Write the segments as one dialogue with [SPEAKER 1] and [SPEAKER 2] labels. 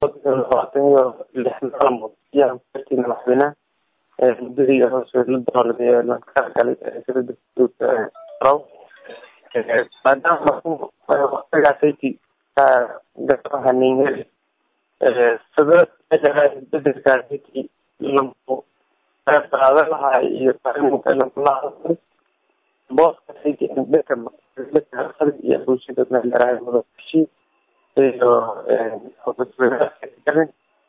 [SPEAKER 1] labaatan iyo lix maalmood ayaan kuartay madaxweynaha muddadii la doorday lanka galay sida raw maadaama waktigaasayki gahaninheli sida bedelkaasayki lamku qaada lahaa iyo farimukalakulahadlay booskasayki dhaka iyo bulshada meelaraay madashi iyo garin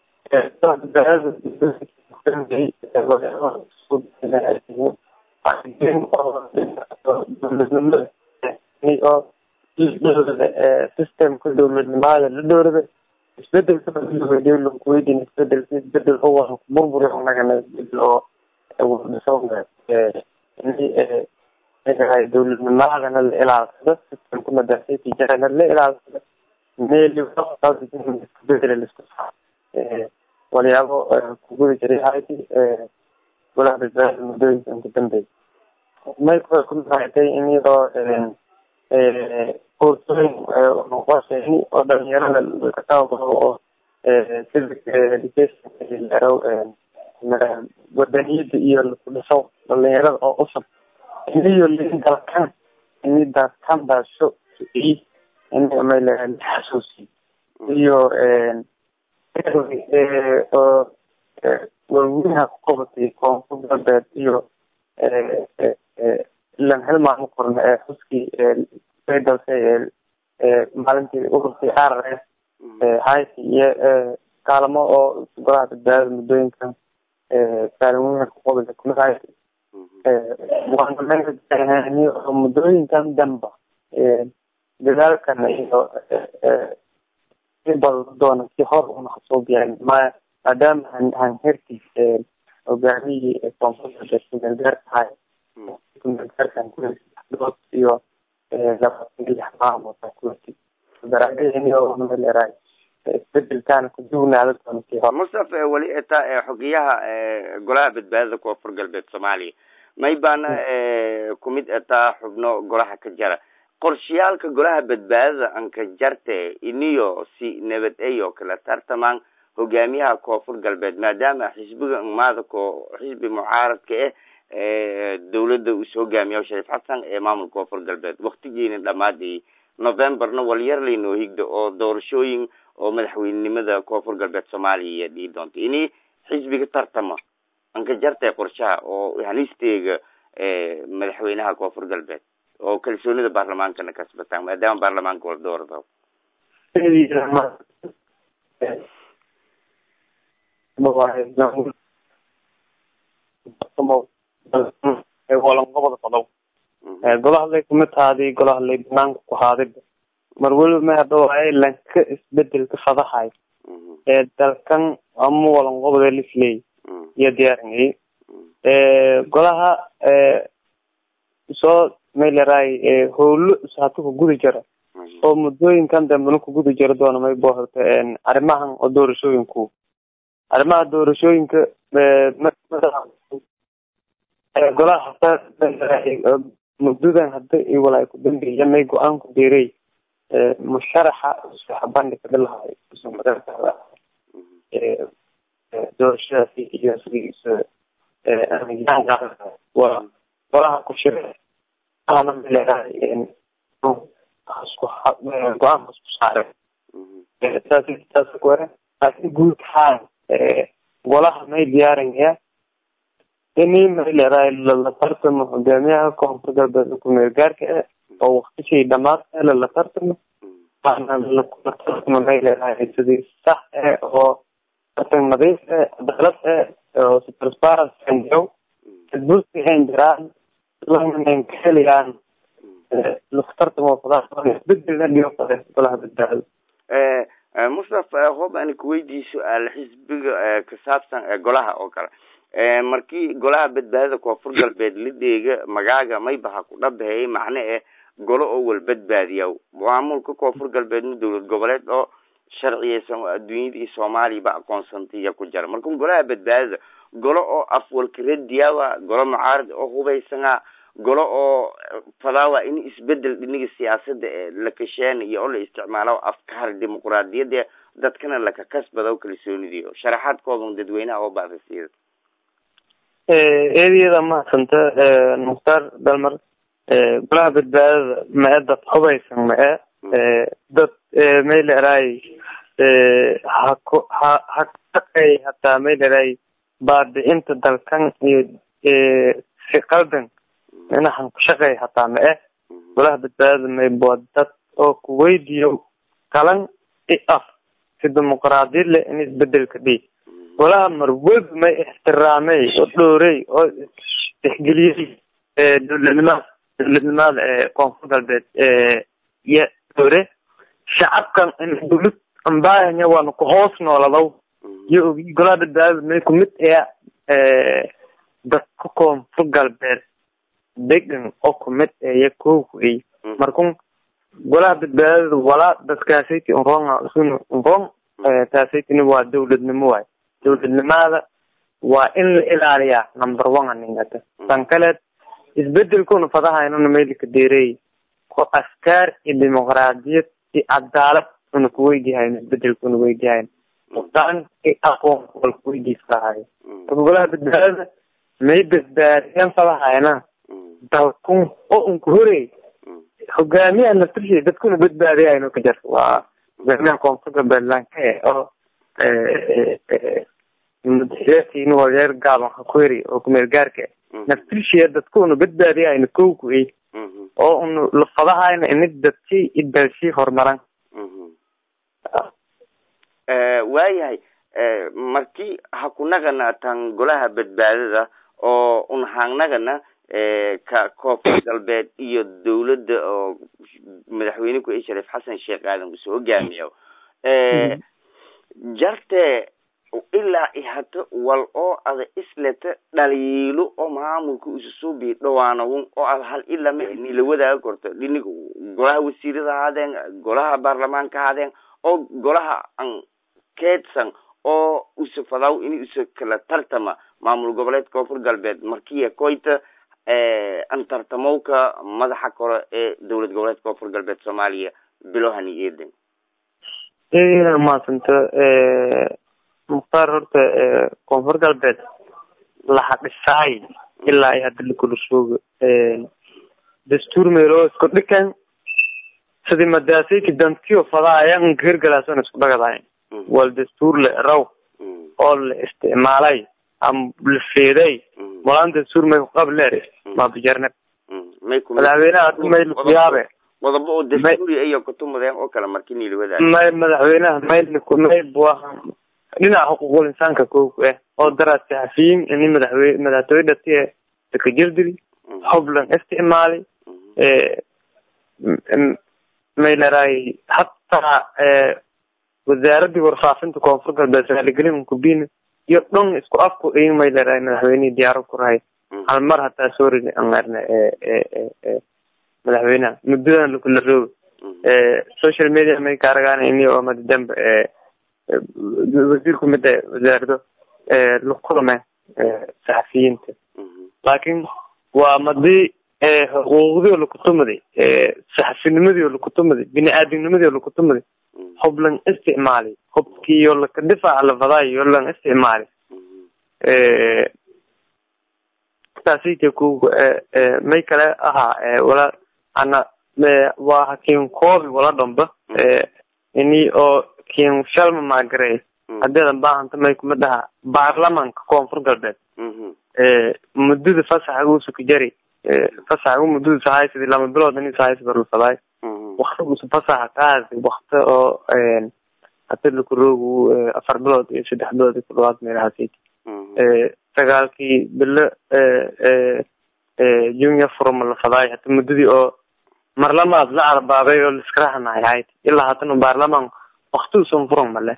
[SPEAKER 1] systemka dowladnimada la dhowrada isbedelka lankuweydin isbedel isbedel oo burburi nagana isbedel oo dowladnimadana la ilaalsado systemka madaasati jarana la ilaalsado meel isbedel laisku saa walyaabo kuguda jiray hayti golaha badbaadada muddooyinka inka dambeey may way ku mahaatay in iyadoo koorsooyin noqoshayni oo dhalinyarada ka tababaro oo civic education laro wadaniyada iyo laku dhiso dhalinyarada oo usab iniyo lin dalkan ini dalkan baasho i ini may la xasuusi iyo oo waaweynha ku qabatay koonfur galbeed iyo ilan hal maalmo korna ee xuskii dalse maalintii ururkii r s hayti iyo kaalmo oo golaha badbaadada muddooyinkan kaalin weyn ku qabata kumid hayti waanameni oo muddooyinkan damba dadaalkan iyo bal doona si hor una kasoo gaarin maya maadaama han hanherkiis hogaamiyii koonfurta kumeelgaarka ahay kumeelgaarkan kudood iyo labaatan lix maalmood aan kuwati daraadeeni oo maleeraay isbedelkaana kudugnaada doona si hor
[SPEAKER 2] mustafa weli eta xogiyaha golaha badbaadada koonfur galbeed soomaaliya may baana kumid etaa xubno golaha ka jara qorshayaalka golaha badbaadada anka jarte iniyo si nabad ay oo kale tartamaan hogaamiyaha koonfur galbeed maadaama xisbiga maada ko xisbi mucaaradka ah dawladda us hogaamiya shariif xasan ee maamulka koonfur galbeed waktigiina dhamaadayay novemberna walyar laynoo higda oo doorashooyin oo madaxweynenimada koonfur galbeed soomaaliya dhii doonta ini xisbiga tartama anka jarte qorshaha oo halisteega madaxweynaha koonfur galbeed oo kalsoonida baarlamaankana kasbataan maadaama baarlamaanka wala doorado
[SPEAKER 1] walanqobada qodob golaha lay kumid taadi golaha lay banaanka ku haaday mar weliba ma hadda waaye lanka isbedelka fadahay ee dalkan ama walanqobada lisley iyo diyaaringay golaha soo maylaraay howlo hata ku guda jira oo muddooyinkan dambena ku guda jira doona may boo horta arrimahan oo doorashooyinku arrimaha doorashooyinka golaha hata muddadan hadda iyo walaa ku dambeeya may go-aan ku beeray musharaxa bandhiga dhilahay doorashadaasi iyo sigiisa waa golaha ku shira ana maleedahay go-aanka isku saare saas saas kuware laakiin guud ahaan golaha may diyaarinaya ini may leedahay lala tartamo hogaamiyaha koonfur galbeed kumeel gaarka ah oo waktishay dhamaad lala tartamo waana lakula tartamo may leedahay sidii sax ah oo tartan nadiif ah cadaalad ah oo si transparent anjow dadbursi aan jiraan lamanan ka helayaan laku tartamo bedel dhigo qade golaha badbaado
[SPEAKER 2] mustafa hoob ani kuweydii su-aal xisbiga ka saabsan golaha oo kale markii golaha badbaadada koonfur galbeed la dheega magaaga maybaha ku dhabaheeyay macne eh golo oo wal badbaadiya maamulka koonfur galbeedna dowlad goboleed oo sharciyeysan oo adduunyada iyo soomaaliya ba aqoonsantaya ku jira marka golaha badbaadada golo oo afwalka radiyawa golo mucaarad oo hubaysana golo oo fadaawa in isbedel dhiniga siyaasada ee la kasheenayo oo la isticmaalo afkaar dimuquraadiyada dadkana laka kasbado kalsoonidiyo sharaxaadkoodan dadweynaha oo baadasiida
[SPEAKER 1] eediyada mahadsanta mukhtaar dalmar golaha badbaadada ma-e dad hubaysan ma-e dad mayleray haku ha hakaqay hataa mayleray baabicinta dalkan iyo si qaldan inahan kushaqey hataa ma-e golaha badbaadada mayboa dad oo kuweydiyo kalan i af si dimuqraadiyad leh in isbedelka dhi golaha marwalba may ixtiraamey oo dhoorey oo tixgeliyey dowladnimada dowladnimada ee koonfur galbeed iyo dhoore shacabkan in dowlad ambaahanya waana kuhoos nooladow iyo ogi golaha badbaadada may kumid ee dadka koonfur galbeed degan oo kumid eeya kowkay markun golaha badbaadada walaa dadkaasayki unronga isuna unrong taasaytini waa dowladnimo waay dowladnimada waa in la ilaaliyaa number one aningata tan kaleed isbedelkuna fadahaynuna maylika deerey ko askaar iyo dimuqraadiyad iyo cadaalad una kuweydihayn isbedelka una weydihayn dan i aqoon wal kuweydiislahayo marka golaha badbaadada may badbaadiyan fadahayna dalkun oo unka horey hogaamiyaha naftirshay dadkuna badbaadiyayno ka jar waa hogaamiyaha koonfur galbeed lanka oo madaxweyntiin walyeer gaaban ha ku heri oo kumeel gaarka naftirshiya dadkuna badbaadiyayno kowku ey oo unu lafadahayna inid dadkii i dalshii horumaran
[SPEAKER 2] waayahay markii ha ku nagana tan golaha badbaadada oo un haangnagana ka koonfur galbeed iyo dawladda oo madaxweyne ku sharif xasan sheekh aadan usoo hogaamiyo jarte ilaa ihato wal oo ada isleta dhaliilo oo maamulka isusoo bii dhawaanawun oo ada hal ilama nila wadaaga korto dhiniga golaha wasiirada ahaadeen golaha baarlamaanka ahaadeen oo golaha an keedsan oo usa fadaw in usa kala tartama maamul goboleed koonfur galbeed markiya koyta an tartamowka madaxa kore ee dowlad goboleed koonfur galbeed soomaaliya bilohani eeden
[SPEAKER 1] mahadsanta mukhtaar horta koonfur galbeed laha dhisaay ilaa iyo hadda lakula soogo dastuur meeloo isku dhikan sidii madaasayki dantiyo fadaayan hirgalaason isku dhagadayn wal dastuur la raw oo la isticmaalay ama la feeday malaan dastuur may kuqableer maabijarneb madaxweynaha may lakuyaabe
[SPEAKER 2] qodobo oo dastuuri iyo kutumadeen oo kale markii niila wadaag
[SPEAKER 1] may madaxweynaha may may buaha dhinaca xuquuqul insaanka kowku ah oo daraad saxafiyin ini madaxwey madaxtooye dhatiye dakajirdiri xublan isticmaalay may laraay hataa wasaaradii warfaafinta koonfur galbeed raaligelin kubina iyo dhon isku afku in may laraay madaxweynihii diyaaro ku rahay hal mar hataa sorry angarna madaxweynaha muddadan lakula roogo social media may kaaragaan ini oo madadamba wasiir kumida wasaarado lakulame saxafiyiinta laakin waa madii xuquuqdii oo lakutumaday saxafinimadii oo lakutumaday bini aadamnimadii oo lakutumaday hublan isticmaalay hubkiiyo laka difaaca lafadaayo lan isticmaalay taasite ku may kale ahaa wala ana waa hakiin koobi wala dhamba ini oo kiin shalma maagaray hadeedan baahanta may kuma dhaha baarlamanka koonfur galbeed muddada fasaxa uusa ku jari fasaxa muddada sahaysadi lama bilood ini sahaysa barlafadaay waktigiisa fasaxa kaasi wakti oo hata lakuroogu afar bilood iyo saddex bilood iyo kudhawaad meelahaasayt sagaalkii bilo junior forum lafadaay hata muddadii oo marlamaad la carbaabay oo liskaraxnahay hayd ilaa hatana baarlaman waktiusan furan male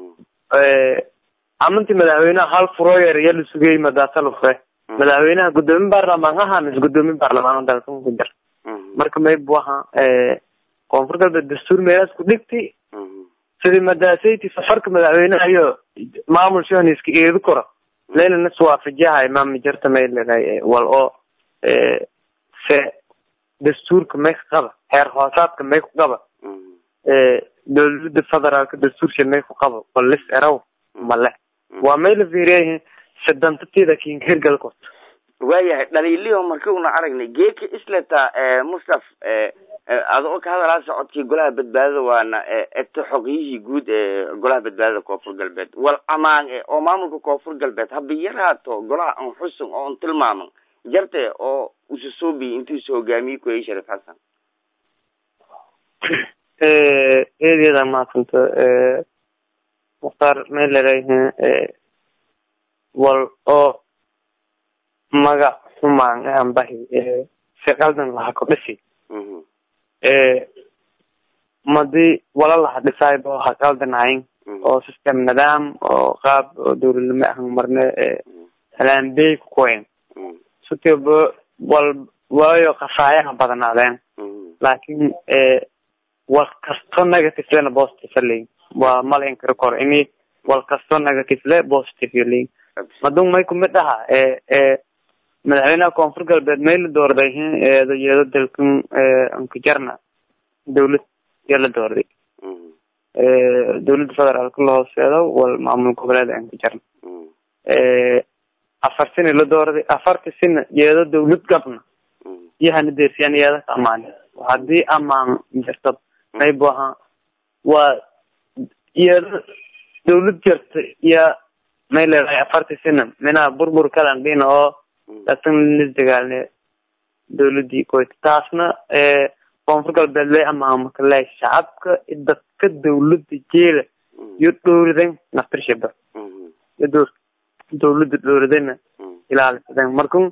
[SPEAKER 1] amantii madaxweynaha hal furoyer iyo la sugayey madaasalufre madaxweynaha guddoomiye baarlamaan aha mise guddoomiye baarlamaan dalkan ku jar marka maybu aha koonfur galbeed dastuur meelaas ku dhigti sidii madaasaytii safarka madaxweynaha iyo maamul shoniska eedu koro leylana iswaafajiyahay maami jarta may leedahay wal oo se dastuurka may ka qaba heer hoosaadka may ku qaba dowlada federaalka dastuursha may ku qabo walis erow male waa may la fiiriyayihin sidantatida kinkergalkood
[SPEAKER 2] waayahay dhaliiliho marki una aragnay geeka isleta mustaf adoo ka hadalaa socodkii golaha badbaadada waana egto xoqyihii guud ee golaha badbaadada koonfur galbeed wal amaan oo maamulka koonfur galbeed haba yaraato golaha an xusun oo an tilmaaman jarte oo ususoobiyi intuusu hogaamiyey kueyay sharif xasan
[SPEAKER 1] eedeeda maasanta mukhtaar may laleeyihin wal oo magac xumaan ambahi si qaldan laha ku dhisi madii wala laha dhisayba ha qaldanayn oo system nidaam oo qaab oo dowladnimo ahan marne halaanbey kukoyn sutiba wal waayo khasaayaha badnaadeen laakin wal kasto negative lena positive leyin waa mala inkari koro ini wal kasto negative le positive leyin madung may kumid aha madaxweynaha koonfur galbeed may la doorday eedayeedo dalkan ankajarna dawlad yaa la doorday dawladda federaalka la hooseedo wal maamul goboleed ankajarna afar sina la doorday afarta sina yeedo dawlad gabna iyahana deersiyaan yeeda ka amaani hadii amaan jirta may buaha waa yeedo dawlad jirta iya may leedahay afarta sina minaa burbur kalan dhina oo laakin lisdagaalne dawladii koyta taasna koonfur galbeed le amaamaka le shacabka dadka dawlada jeela iyo dhowridan naftirshaba iyo dor dawlada dhowridana ilaalisadan markun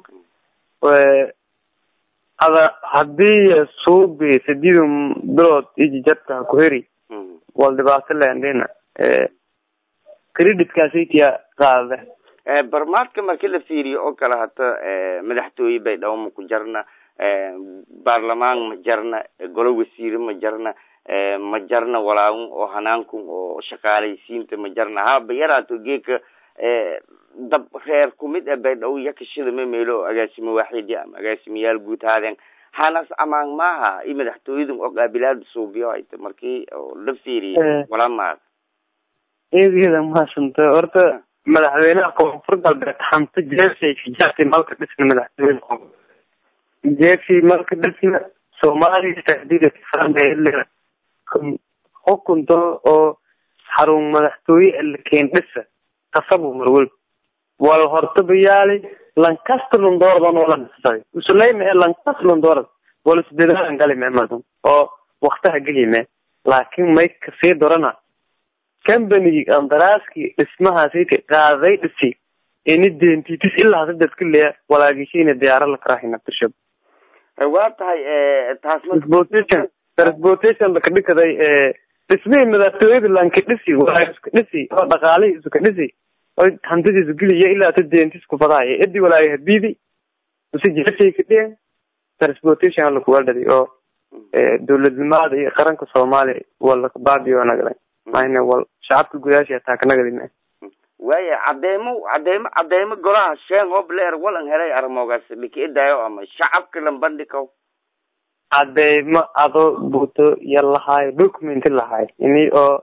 [SPEAKER 1] ada hadii suubi sideeda bilood ijijarta kuheri wal dhibaato leendina creditkaasitiya qaada
[SPEAKER 2] barmaadka marki la fiiriyo oo kale hata madaxtooye bay dhawo ma ku jarna baarlamaan ma jarna golo wasiire ma jarna ma jarna walaawun oo hanaankum oo shaqaalaysiinta ma jarna haba yaraato geeka dab reer kumid a bay dhawo yakashida ma meelo agaasimo waaxidi ama agaasimayaal guud haadeen hanas amaan maaha i madaxtooyadun oo qaabilaada suubiyo hayta markii la fiiriyo walaa maada
[SPEAKER 1] eedeeda mahadsanto horta madaxweynaha koonfur galbeed hanti jeefsay fijaartay malka dhisna madaxtooyada koonfur jeefsay malka dhisna soomaaliya tahdida farandheele xukunto oo xarun madaxtooye lakeen dhisa kasabu marwel wal hortabayaali lankasta lundoordan oo la dhisaday usuleyma ee lankasta lundoorad wal isdadaalan galime madan oo waktaha gelime laakin may kasii dorana company andaraaskii dhismahaasayka qaaday dhisi ini dentitis ilaa hada dadka leya walaagishina diyaara la karahina tirshab
[SPEAKER 2] waa tahay taas
[SPEAKER 1] transportation transportation laka dhikaday dhismihii madaxtooyada lanka dhisi walaag iska dhisi oo dhaqaalihii iska dhisi oo hantidiisu geliya ilaa ta dentis kufadaaya edi walaaga habidi use jeeshay ka dhigan transportation hala kuwaldhadi oo dowladnimada iyo qaranka soomaaliya wala baabiyo nagday mayne wal shacabka gudaasha taakanagadi
[SPEAKER 2] waaya cadeemo cadeemo cadeemo golaha sheen hob leer walan helay armoogaas likiidaayo ama shacabka lambandhikaw
[SPEAKER 1] cadeemo ado buuto iyo lahaayo documenti lahaay ini oo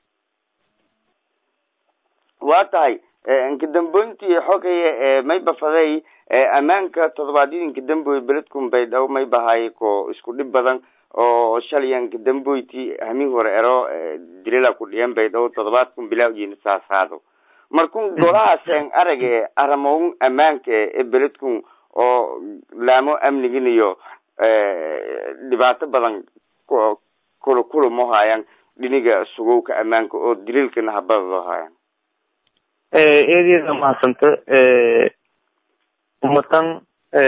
[SPEAKER 2] waa tahay nkadamboyntii xogaya may bafaday ammaanka toddobaadyadii nkadamboy beledkun bay dhaw may bahay ko isku dhib badan oo shalaya nkadamboyti hamin hore ero dilila ku dhiyan bay dhaw toddobaadkun bilaa ujina saasaado markun golahaaseen arage aramown ammaanka ee beledkun oo laamo amnigin iyo dhibaato badan kula kulamo haayaan dhiniga sugowka ammaanka oo daliilkana habadado haayaan
[SPEAKER 1] eedeeda mahadsanto umatan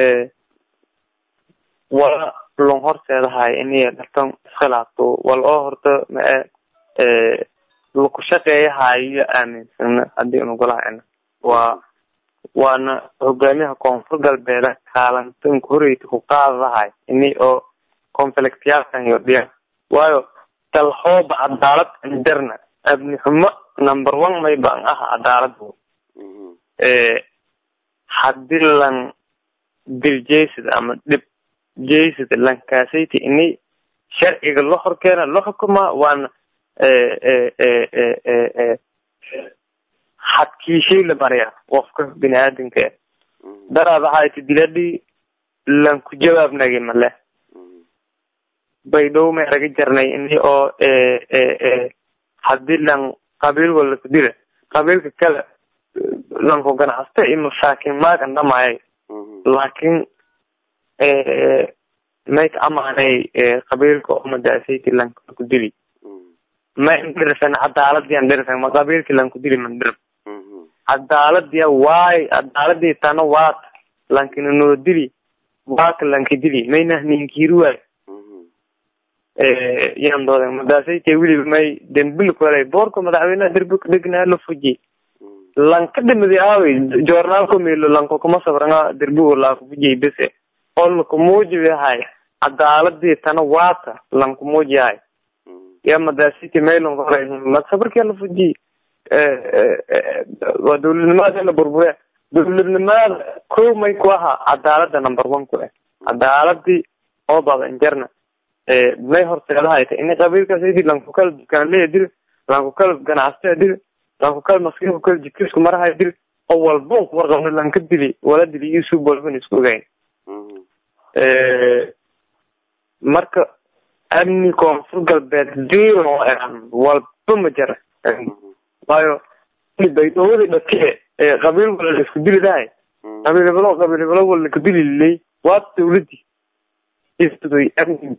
[SPEAKER 1] wala lon horseedahay iniya dhartan iskhilaafto wal oo horta mae laku shaqeeyahayo aaminsana hadii unu golahayna waa waana hogaamiyaha koonfur galbeeda kaalantanka horeyta ku qaadadahay ini oo conflictyaalkan iyo dhiyan waayo dalhooba cadaalad anjarna abni xumo number one may baan ah cadaaladu hadii lan dil jeysad ama dhib jeysad lankaasayta ini sharciga la horkeena la xukumaa waana xadkiishay la maraya qofka bini aadamka daraad waxayti diladii lan ku jawaabnagi male baydhow may raga jarnay ini oo hadii lan qabiil wala ku dila qabiilka kale lanku ganacsta iyo masaakin maagan dhamaayay laakiin may ka amaanay qabiilka oo madaasayki lanka ku dili ma indhirfen cadaaladii an dhirfen ma qabiilki lanku dili man dhirf cadaaladiya waay cadaaladii tana waat lankina noo dili waaka lanka dili mayna ninkiiri waay yan dooden madaasayte weliba may dembil kale boorka madaxweynaha derbi ka dhegnaa la fuji lanka dhimadi aawey joornaalka milo lanko kuma sabranga derbigo laaka fujiyay bese oo lakumuujibi hay cadaaladii tana waata lankumuuji hay ya madaasiti maylon hore sabarkii la fujiy waa dawladnimada la burbure dawladnimada ko may ku ahaa cadaalada number one ku ah cadaaladii oo badan jarna may horseedahay ta ini qabiilkaas lanku kala dukaanleya dil lanku kala ganacsataa dil lanku kala maskiinku kala jidkiisku marahay dil oo walba ku warqabna lanka dili wala dili isu walban isku ogayn marka amni koonfur galbeed zero walba ma jira waayo baydhowadi dhake qabiil wala la isku dili dahay qabiil hebelo qabiil hebelo wala laka dili lilay waa dawladii istuday amni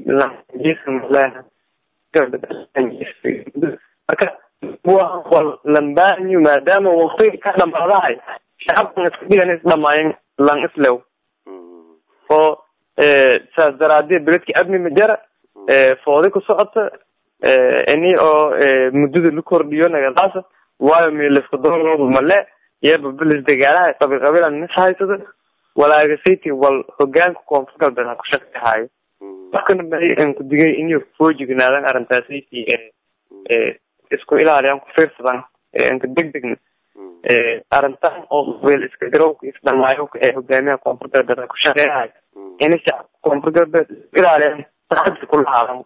[SPEAKER 1] marka wal lambaanyo maadaama waqtiga ka dhamaadahay shacabkan iska dhigan is dhamaayan lang islew oo saas daraadee beledki amni ma jara foodi ku socota ini oo muddada la kordhiyo nagadaasa waayo meelaska doolooda male iyaba beles dagaalaha qabiil qabiilan nis haysada walaagasaytii wal hogaanka koonfur galbeed ha ku shaqehayo markana bay aan ku digay inay foojignaadaan arrintaasaytii isku ilaaliyaan ku fiirsadan aan ka degdegna arrintan oo qabiil iska garowka isdhamaayo ee hogaamiyaha koonfur galbeed ha ku shaqeehayo inay shacabka koonfur galbeed isku ilaaliyaan saxabsi ku lahaadan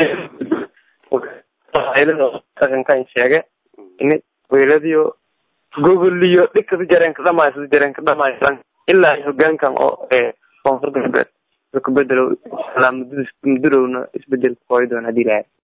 [SPEAKER 1] dhaqankan sheege ini qabiiladiyo gogoliyo dhikada jareenka dhamaay sida jareenka dhamaay ilaa hogaankan oo koonfur galbeed ku bedelo muddadowna isbedelka kooyi doona hadii lahay